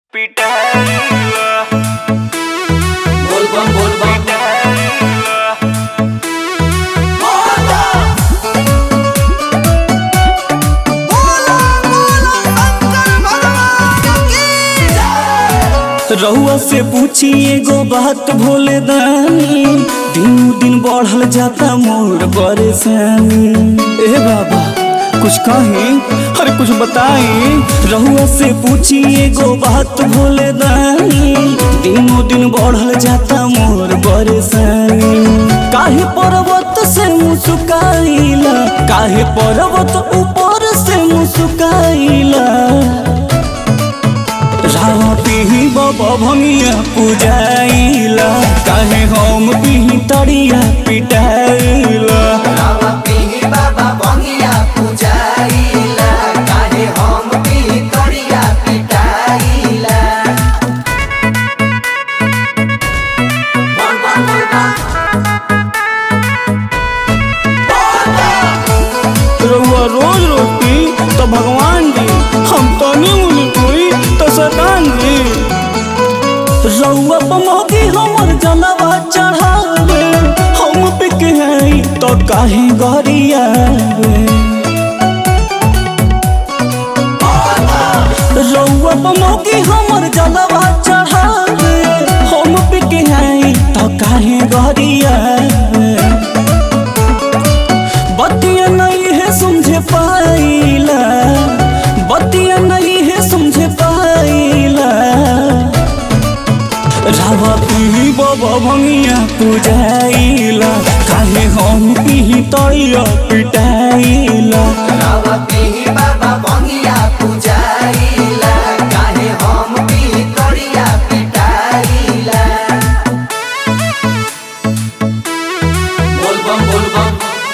बोल बम बोल बम रहुआ से पूछी एगो बात भोले दानी दिन दिन बढ़ल जाता मोर परेशानी ए बाबा कुछ कही अरे कुछ बताई रहुआ से पूछी एगो बात भोले दानी दिनों दिन बढ़ल जाता मोर परेशानी काहे पर्वत से मुस्काइला काहे पर्वत ऊपर से मुस्काइला रावा पिही बाबा भंगिया पूजाइला काहे हम पिही तड़िया पिटाइला रामा पीही बाबा बंगिया पूजाइला काहे हम पीही करिया पिटाइला बोल बम बोल बम रउआ रोज रोटी तो भगवान जी हम तनी मुनी कोई तो शैतान जी रउआ पमोगी हमर जनवा चढ़ावे हम पिक हैं तो काहे गरिया रउआ पमोगी हमर जनवा चढ़ावे हम पिक हैं तो काहे गरिया बतिया नहीं है समझे पाइला बतिया नहीं है समझे पाइला रावा पीही बाबा भंगिया पूजाइला काहे हम पीही तैया पिटाइला रामा पीही बाबा बंगिया पूजाइला काहे हम पीही करिया पिटाइला बोल बम बोल बम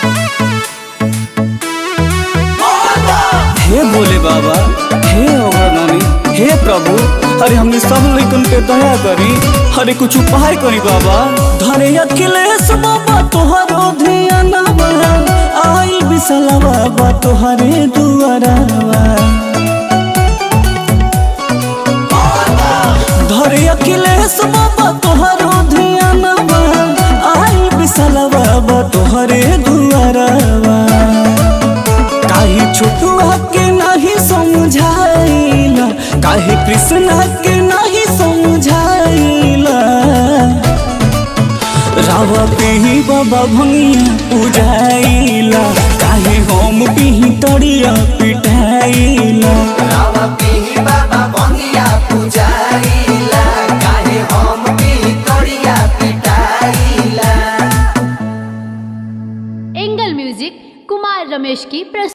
हे बोले बाबा हे अभरनानी हे प्रभु अरे हमने सब लइकन पे दया करी अरे कुछ उपाय करी बाबा धरे अखिलेश बाबा तोहरो ध्यानवा आइल बिसला बाबा तोहरे दुआरवा धरे अखिलेश बाबा तोहरो ध्यानवा आइल बिसला बाबा तोहरे दुआरवा काहे छोटुआ के नहीं समझाइला काहे कृष्णा के नहीं समझाइला रावा पीही बाबा भंगिया पूजाइला काहे हम पीही तड़िया पिटाइला रामा पीही बाबा बंगिया पूजाइला काहे हम पीही करिया पिटाइला एंगल म्यूजिक कुमार रमेश की प्रस्तुति